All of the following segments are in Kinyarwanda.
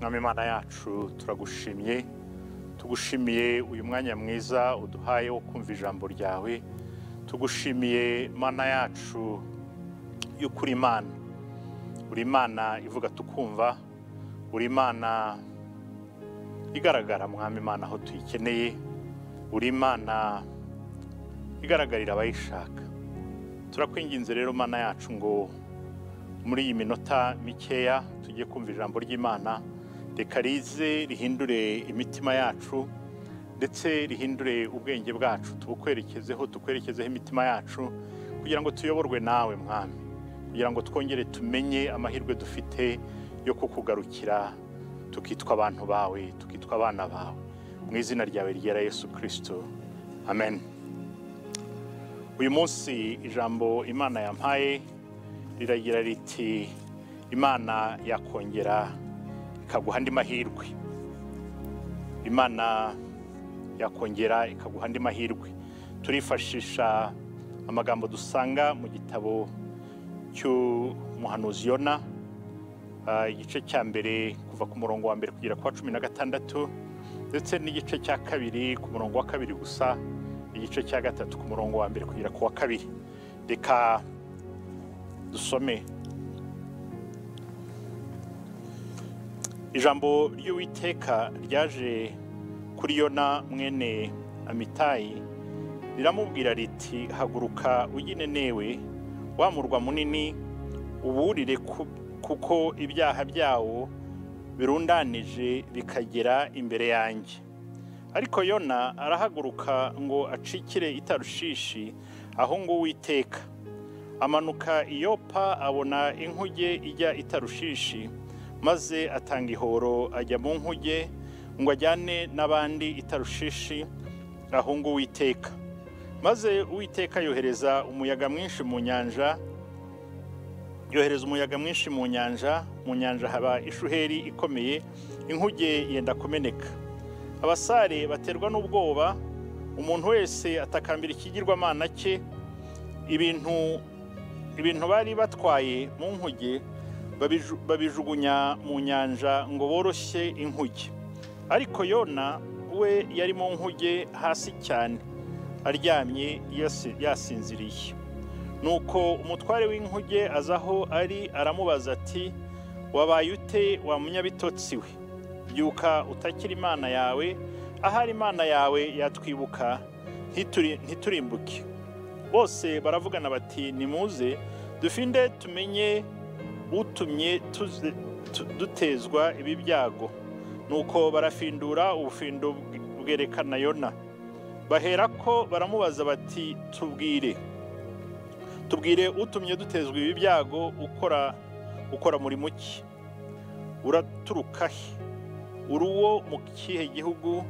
mwami imana yacu turagushimiye tugushimiye uyu mwanya mwiza uduhaye wo kumva ijambo ryawe tugushimiye mana yacu y'uko uri imana uri imana ivuga tukumva uri imana igaragara mwami imana aho tuyikeneye uri imana igaragarira abayishaka turakwinginze rero mana yacu ngo muri iyi minota mikeya tujye kumva ijambo ry'imana reka rize rihindure imitima yacu ndetse rihindure ubwenge bwacu tubukwerekezeho tukwerekezeho imitima yacu kugira ngo tuyoborwe nawe mwami kugira ngo twongere tumenye amahirwe dufite yo kukugarukira tukitwa abantu bawe tukitwa abana bawe mu izina ryawe ryera Yesu kirisito amen uyu munsi ijambo imana yampaye riragira riti imana yakongera ikaguha andi mahirwe imana yakongera ikaguha andi mahirwe turifashisha amagambo dusanga mu gitabo cy'umuhanuzi yona Ah, igice cya mbere kuva ku murongo wa mbere kugera ku wa cumi na gatandatu ndetse n'igice cya kabiri ku murongo wa kabiri gusa igice cya gatatu ku murongo wa mbere kugera ku wa kabiri reka dusome ijambo ry'uwiteka ryaje kuri yona mwene amitayi riramubwira riti haguruka ujye nenewe wa murwa munini uburire ku- kuko ibyaha byawo birundanije bikagera imbere yanjye ariko yona arahaguruka ngo acikire itarushishi aho ngo uwiteka amanuka iyopa abona inkuge ijya itarushishi maze atanga ihoro ajya mu nkuge ngo ajyane n'abandi itarushishi aho ngo uwiteka maze uwiteka yohereza umuyaga mwinshi mu nyanja yohereza umuyaga mwinshi mu nyanja mu nyanja haba ishuheri ikomeye inkuge yenda kumeneka abasare baterwa n'ubwoba umuntu wese atakambira ikigirwamana cye ibintu ibintu bari batwaye mu nkuge babiju- babijugunya mu nyanja ngo boroshye inkuge ariko yona we yari mu nkuge hasi cyane aryamye yasi- yasinziriye nuko umutware w'inkuge aza aho ari aramubaza ati wabaye ute wa munyabitotsi we byuka utakira imana yawe ahari imana yawe yatwibuka ntituri- ntiturimbuke bose baravugana bati nimuze dufinde tumenye utumye tuze- tu- dutezwa ibi byago nuko barafindura ubufindo bwe- bwerekana yona baherako baramubaza bati tubwire tubwire utumye dutezwa ibi byago ukora ukora muri muki uraturuka he uri uwo mu kihe gihugu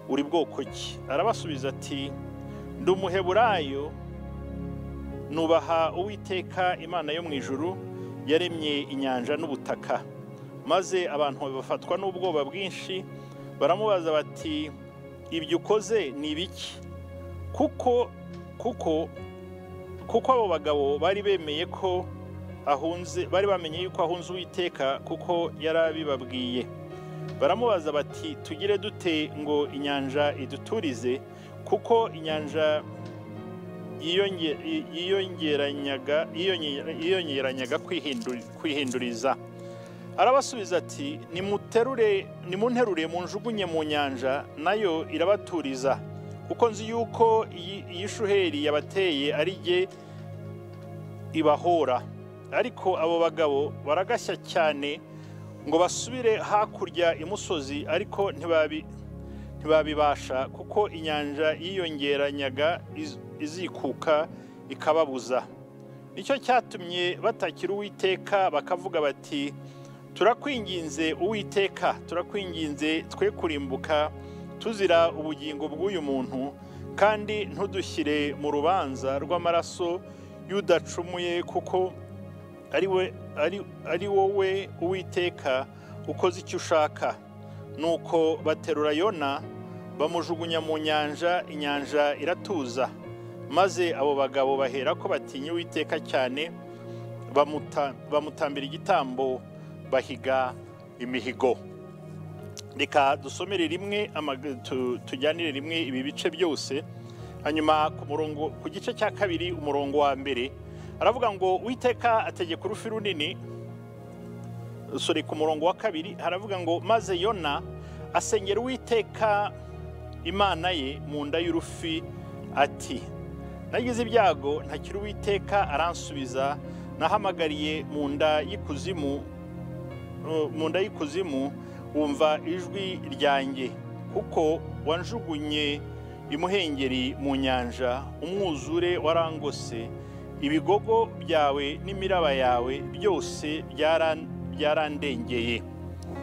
uri bwoko ki arabasubiza ati ndi umuheburayo nubaha uwiteka imana yo mu ijuru yaremye inyanja n'ubutaka maze abantu bafatwa n'ubwoba bwinshi baramubaza bati ibyo ukoze ni ibiki kuko kuko kuko abo bagabo bari bemeye ko ahunze bari bamenye yuko ahunze uwiteka kuko yarabibabwiye baramubaza bati tugire dute ngo inyanja iduturize kuko inyanja yiyonge- yi- yiyongeranyaga yiyonge- yiyongeranyaga kwihindu- kwihinduriza arabasubiza ati nimuterure nimunterure munjugunye mu nyanja nayo irabaturiza kuko nzi yuko iyi iyi shuheri yabateye ari jye ibahora ariko abo bagabo baragashya cyane ngo basubire hakurya imusozi ariko ntibabi ntibabibasha kuko inyanja yiyongeranyaga iz- izikuka ikababuza nicyo cyatumye batakira uwiteka bakavuga bati turakwinginze uwiteka turakwinginze twe kurimbuka tuzira ubugingo bw'uyu muntu kandi ntudushyire mu rubanza rw'amaraso y'udacumuye kuko ari we ari, ari wowe uwiteka ukoze icyo ushaka nuko baterura yona bamujugunya mu nyanja inyanja iratuza maze abo bagabo bahera ko batinya uwiteka cyane bamuta- bamutambira igitambo bahiga imihigo reka dusomere rimwe amag- tu- tujyanire rimwe ibi bice byose hanyuma ku murongo ku gice cya kabiri umurongo wa mbere aravuga ngo witeka ategeka urufi runini sorry ku murongo wa kabiri haravuga ngo maze yona asengera uwiteka imana ye mu nda y'urufi ati nagize ibyago ntakiri uwiteka aransubiza nahamagariye mu nda y'ikuzimu uh, mu nda y'ikuzimu wumva ijwi ryanjye kuko wanjugunye imuhengeri mu nyanja umwuzure warangose ibigogo byawe n'imiraba yawe byose byaran- byarandengeye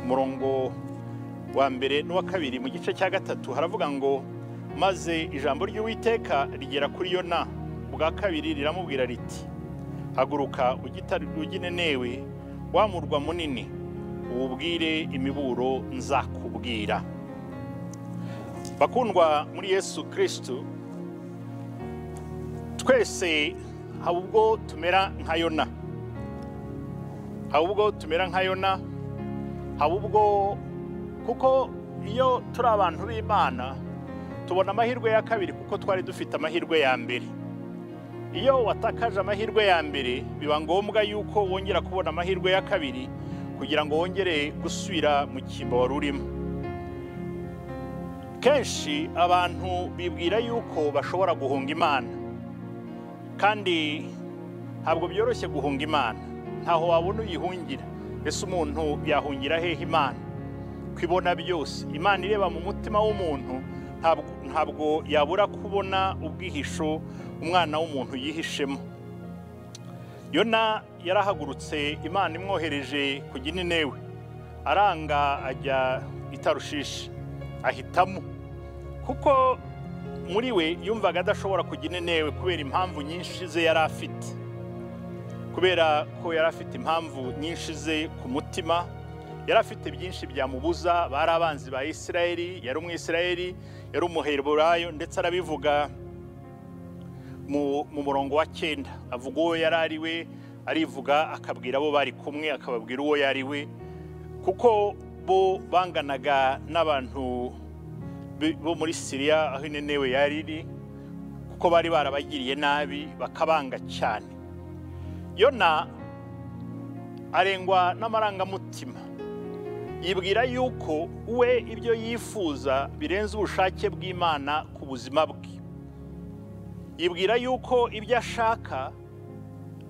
umurongo wa mbere n'uwa kabiri mu gice cya gatatu haravuga ngo maze ijambo ry'uwiteka rigera kuri yona ubwa kabiri riramubwira riti haguruka ugitari- uginenewe wa murwa munini uwubwire imiburo nzakubwira bakundwa muri yesu kirisitu twese haba ubwo tumera nka yona haba ubwo tumera nka yona haba ubwo kuko iyo turi abantu b'imana tubona amahirwe ya kabiri kuko twari dufite amahirwe ya mbere iyo watakaje amahirwe ya mbere biba ngombwa yuko wongera kubona amahirwe ya kabiri kugira ngo wongere gusubira mu cyimbo wari urimo kenshi abantu bibwira yuko bashobora guhunga imana kandi ntabwo byoroshye guhunga imana ntaho wabona uyihungira ese umuntu yahungira hehe imana kwibona byose imana ireba mu mutima w'umuntu ntabwo ntabwo yabura kubona ubwihisho umwana w'umuntu yihishemo yona yarahagurutse imana imwohereje ku gininewe aranga ajya i tarushishi ahitamo kuko muri we yumvaga adashobora kujya inenewe kubera impamvu nyinshi ze yari afite kubera ko yari afite impamvu nyinshi ze ku mutima yari afite byinshi byamubuza bari abanzi ba isirayeli yari umwisirayeli yari umuheburayo ndetse arabivuga mu mu murongo wa cyenda avuga uwo yari ari we arivuga akabwira abo bari kumwe akababwira uwo yari we kuko bo banganaga n'abantu bi- bo muri siriya aho inenewe yari iri kuko bari barabagiriye nabi bakabanga cyane yona arengwa n'amarangamutima yibwira yuko we ibyo yifuza birenze ubushake bw'imana ku buzima bwe yibwira yuko ibyo ashaka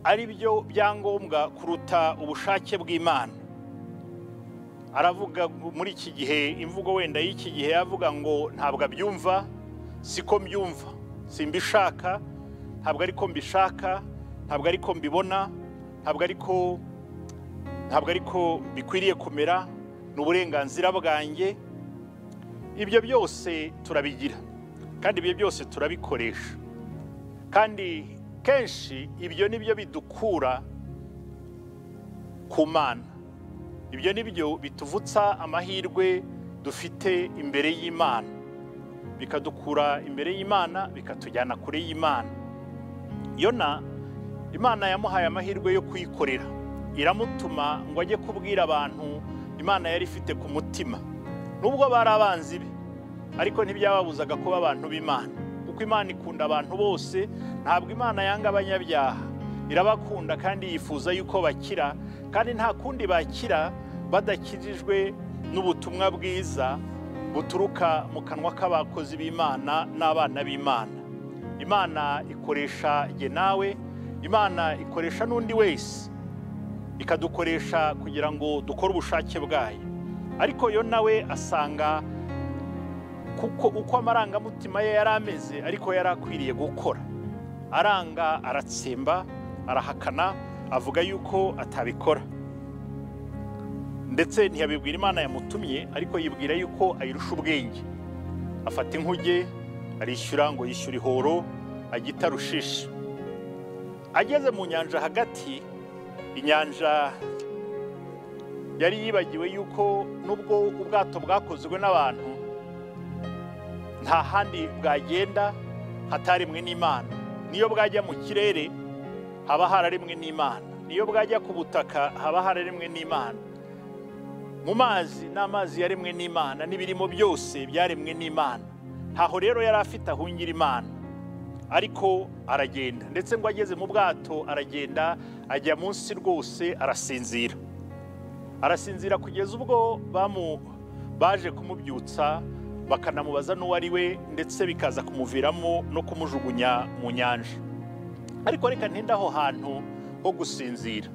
ari byo byangombwa kuruta ubushake bw'imana aravuga muri iki gihe imvugo wenda y'iki gihe yavuga ngo ntabwo abyumva siko mbyumva simbishaka ntabwo ariko mbishaka ntabwo ariko mbibona ntabwo ariko ntabwo ariko bikwiriye kumera ni uburenganzira bwanjye ibyo byose turabigira kandi ibyo byose turabikoresha kandi kenshi ibyo ni byo bidukura ku mana ibyo ni byo bituvutsa amahirwe dufite imbere y'imana bikadukura imbere y'imana bikatujyana kure y'imana yona imana yamuhaye amahirwe yo kuyikorera iramutuma ngo ajye kubwira abantu imana yari ifite ku mutima nubwo bari abanzi be ariko ntibyababuzaga kuba abantu b'imana kuko imana ikunda abantu bose ntabwo imana yanga abanyabyaha irabakunda kandi yifuza yuko bakira kandi nta kundi bakira badakijijwe n'ubutumwa bwiza buturuka mu kanwa k'abakozi b'imana n'abana b'imana imana ikoresha jye nawe imana ikoresha n'undi wese ikadukoresha kugira ngo dukore ubushake bwayo ariko yo nawe asanga kuko uko amarangamutima ye yari ameze ariko yari akwiriye gukora aranga aratsimba arahakana avuga yuko atabikora ndetse ntiyabibwira imana yamutumye ariko yibwira yuko ayirusha ubwenge afata inkuge arishyura ngo yishyure ihoro agita rushishi ageze mu nyanja hagati inyanja yari yibagiwe yuko nubwo ubwato bwakozwe n'abantu nta handi bwagenda hataremwe n'imana niyo bwajya mu kirere haba hararemwe n'imana niyo bwajya ku butaka haba hararemwe n'imana mu mazi n'amazi yaremwe n'imana n'ibirimo byose byaremwe n'imana ntaho rero yari afite ahungira imana ariko aragenda ndetse ngo ageze mu bwato aragenda ajya munsi rwose arasinzira arasinzira kugeza ubwo bamu baje kumubyutsa bakanamubaza n'uwo ari we ndetse bikaza kumuviramo no kumujugunya mu nyanja ariko reka ntinde aho hantu ho gusinzira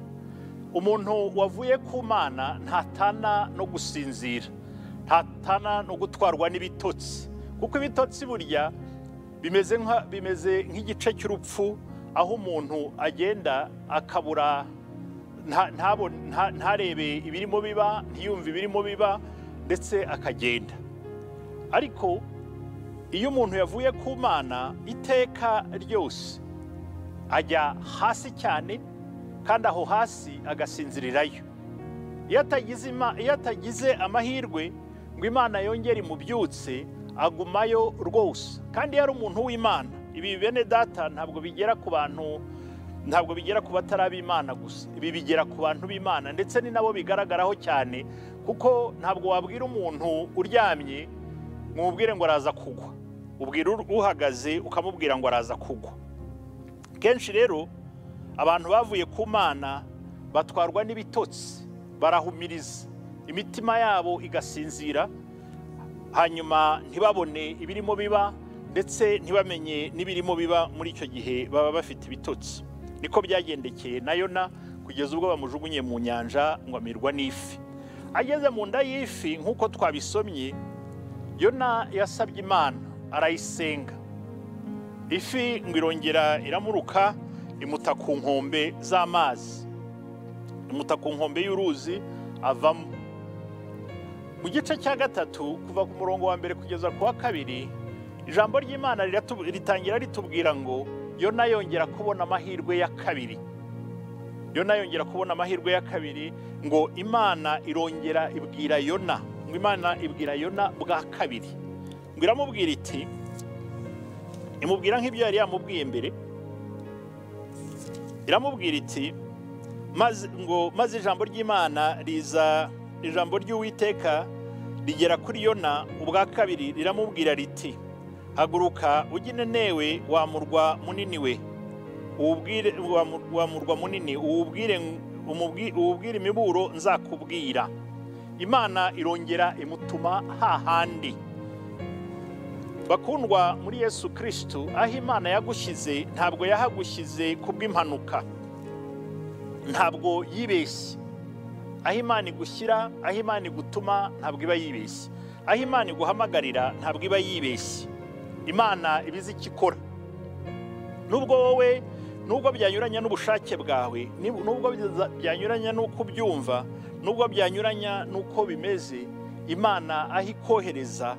umuntu wavuye ku mana ntatana no gusinzira ntatana no gutwarwa n'ibitotsi kuko ibitotsi burya bimeze nka- bimeze nk'igice cy'urupfu aho umuntu agenda akabura nta- ntabo- nta- ntarebe ibirimo biba ntiyumve ibirimo biba ndetse akagenda ariko iyo umuntu yavuye ku mana iteka ryose ajya hasi cyane kandi aho hasi agasinzirirayo iyo atagize ima- iyo atagize amahirwe ngo imana yongere imubyutse agumayo rwose kandi yari umuntu w'imana ibi bene data ntabwo bigera ku bantu ntabwo bigera ku batari ab'imana gusa ibi bigera ku bantu b'imana ndetse ni nabo bigaragaraho cyane kuko ntabwo wabwira umuntu uryamye mwubwire ngo araza kugwa ubwira ur- uhagaze ukamubwira ngo araza kugwa kenshi rero abantu bavuye ku mana batwarwa n'ibitotsi barahumiriza imitima yabo igasinzira hanyuma ntibabone ibirimo biba ndetse ntibamenye n'ibirimo biba muri icyo gihe baba bafite ibitotsi niko byagendekeye na yona kugeza ubwo bamujugunye mu nyanja ngo amirwa n'ifi ageze mu nda y'ifi nk'uko twabisomye yona yasabye imana arayisenga ifi ngo irongera iramuruka imuta ku nkombe z'amazi imuta ku nkombe y'uruzi avamo mu gice cya gatatu kuva ku murongo wa mbere kugeza ku wa kabiri ijambo ry'imana riratu- ritangira ritubwira ngo yona yongera kubona amahirwe ya kabiri yona yongera kubona amahirwe ya kabiri ngo imana irongera ibwira yona ngo imana ibwira yona bwa kabiri ngo iramubwira iti imubwira nk'ibyo yari yamubwiye mbere iramubwira iti maze ngo maze ijambo ry'imana riza ijambo ry'uwiteka rigera kuri yona ubwa kabiri riramubwira riti haguruka ujye i Ninewe, wa murwa munini we uwubwire wa mu- wa murwa munini uwubwire umubwi- uwubwire imiburo nzakubwira imana irongera imutuma hahandi bakundwa muri yesu kirisitu aho imana yagushyize ntabwo yahagushyize kubw'impanuka ntabwo yibeshye aho imana igushyira aho imana igutuma ntabwo iba yibeshye aho imana iguhamagarira ntabwo iba yibeshye imana iba izi icyo ikora nubwo wowe nubwo byanyuranya n'ubushake bwawe nib- nubwo biza- byanyuranya n'uko ubyumva nubwo byanyuranya n'uko bimeze imana aho ikohereza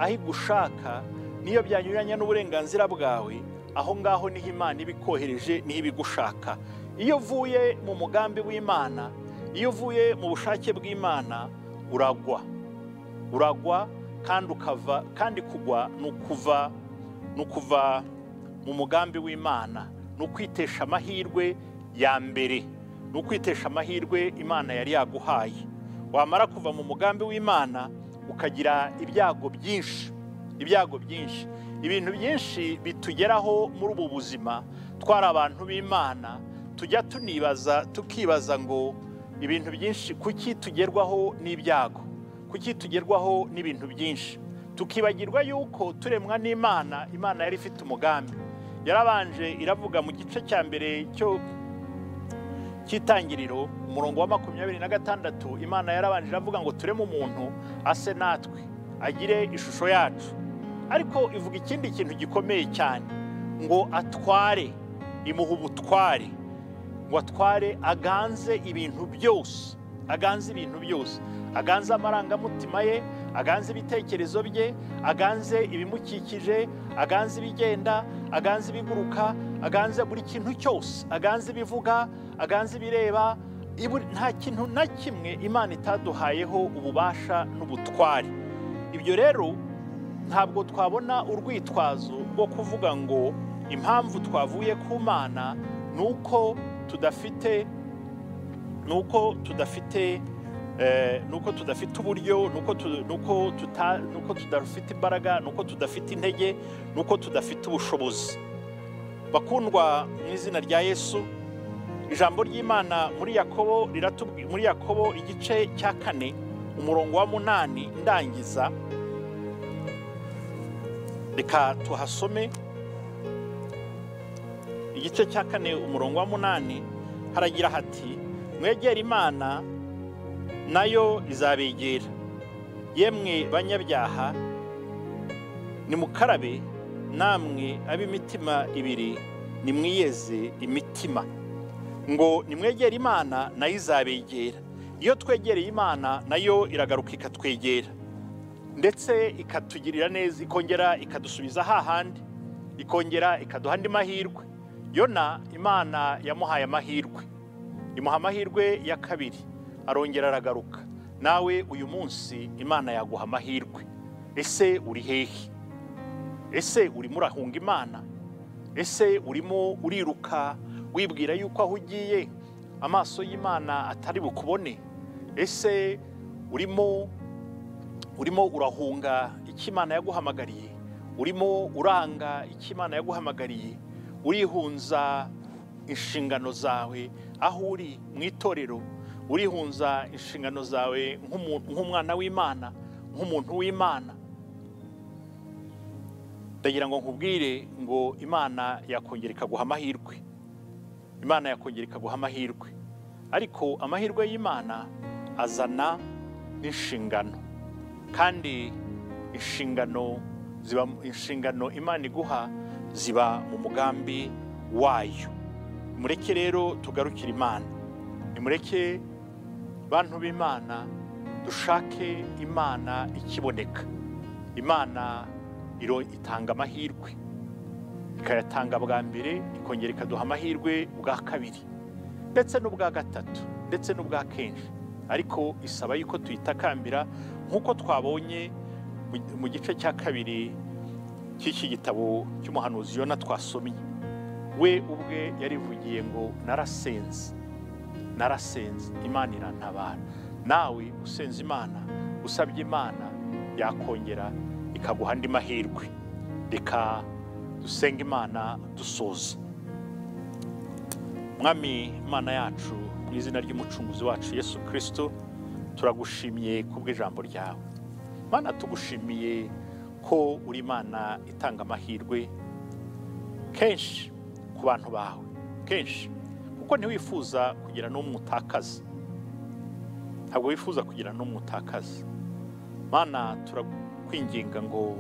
aho igushaka n'iyo byanyuranya n'uburenganzira bwawe aho ngaho niho imana iba ikohereje niho iba igushaka iyo uvuye mu mugambi w'imana iyo uvuye mu bushake bw'imana uragwa uragwa kandi ukava kandi kugwa ni ukuva ni ukuva mu mugambi w'imana ni ukwitesha amahirwe ya mbere ni ukwitesha amahirwe imana yari yaguhaye wamara kuva mu mugambi w'imana ukagira ibyago byinshi ibyago byinshi ibintu byinshi bitugeraho muri ubu buzima twari abantu b'imana tujya tunibaza tukibaza ngo ibintu byinshi kuki tugerwaho n'ibyago kuki tugerwaho n'ibintu byinshi tukibagirwa yuko turemwa n'imana imana yari ifite umugambi yarabanje iravuga mu gice cya mbere cyo cy'itangiriro umurongo wa makumyabiri na gatandatu imana yarabanje iravuga ngo tureme umuntu ase natwe agire ishusho yacu ariko ivuga ikindi kintu gikomeye cyane ngo atware imuha ubutware ngo atware aganze ibintu byose aganze ibintu byose aganze amarangamutima ye aganze ibitekerezo bye aganze ibimukikije aganze ibigenda aganze ibiguruka aganze buri kintu cyose aganze ibivuga aganze ibireba ibu- nta kintu na kimwe imana itaduhayeho ububasha n'ubutware ibyo rero ntabwo twabona urwitwazo rwo kuvuga ngo impamvu twavuye ku mana ni uko tudafite ni uko tudafite Eh, nuko tudafite uburyo nuko tu- nuko tuta- nuko tudafite imbaraga nuko tudafite intege nuko tudafite ubushobozi bakundwa mu izina rya yesu ijambo ry'imana muri yakobo riratubwi- muri yakobo igice cya kane umurongo wa munani ndangiza reka tuhasome igice cya kane umurongo wa munani haragira hati mwegere imana nayo izabegera yemwe banyabyaha nimukarabe namwe ab'imitima ibiri nimwiyeze imitima ngo nimwegere imana nayo izabegera iyo twegereye imana nayo iragaruka ikatwegera ndetse ikatugirira neza ikongera ikadusubiza hahandi ikongera ikaduha andi mahirwe yona imana yamuhaye amahirwe imuha amahirwe ya kabiri arongera aragaruka nawe uyu munsi imana yaguha amahirwe ese uri hehe ese urimo urahunga imana ese urimo uriruka wibwira yuko aho ugiye amaso y'imana atari bukubone ese urimo urimo urahunga icyo imana yaguhamagariye urimo uranga icyo imana yaguhamagariye urihunza inshingano zawe aho uri mu itorero urihunza inshingano zawe nk'umu- nk'umwana w'imana nk'umuntu w'imana ndagira ngo nkubwire ngo imana yakongera ikaguha amahirwe imana yakongera ikaguha amahirwe ariko amahirwe y'imana azana n'inshingano kandi inshingano ziba inshingano imana iguha ziba mu mugambi wayo mureke rero tugarukire imana nimureke bantu b'imana dushake imana ikiboneka imana iro itanga amahirwe ikayatanga bwa mbere ikongera ikaduha amahirwe bwa kabiri ndetse n'ubwa gatatu ndetse n'ubwa kenshi ariko isaba yuko tuyitakambira nk'uko twabonye mu- mu gice cya kabiri cy'iki gitabo cy'umuhanuzi yona twasomye we ubwe yarivugiye ngo narasenze narasenze imana irantabara nawe usenze imana usabye imana yakongera ikaguha andi mahirwe reka dusenga imana dusoza mwami imana yacu mu izina ry'umucunguzi wacu yesu kirisito turagushimiye kubw'ijambo ryawe mana tugushimiye ko uri imana itanga amahirwe kenshi ku bantu bawe kenshi kuko ntiwifuza kugira n'umwe utakaza ntabwo wifuza kugira n'umwe utakaza mana turakwinginga ngo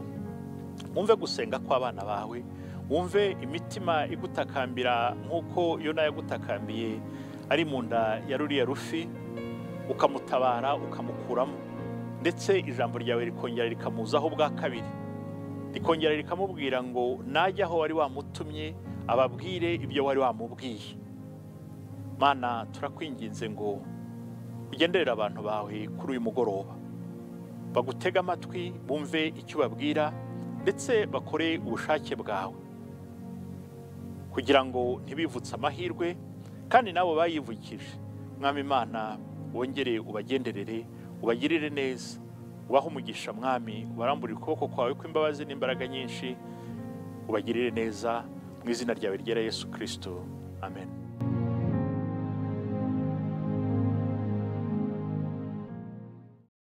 wumve gusenga kw'abana bawe wumve imitima igutakambira nk'uko yona yagutakambiye ari mu nda ya ruriya rufi ukamutabara ukamukuramo ndetse ijambo ryawe rikongera rikamuzaho bwa kabiri rikongera rikamubwira ngo najye aho wari wamutumye ababwire ibyo wari wamubwiye mana turakwinginze ngo ugenderere abantu bawe kuri uyu mugoroba bagutege amatwi bumve icyo ubabwira ndetse bakore ubushake bwawe kugira ngo ntibivutse amahirwe kandi nabo bayivukije mwami imana wongere ubagenderere ubagirire neza ubahe umugisha mwami ubaramburire ukuboko kwawe kw'imbabazi n'imbaraga nyinshi ubagirire neza mu izina ryawe ryera yesu kirisito amen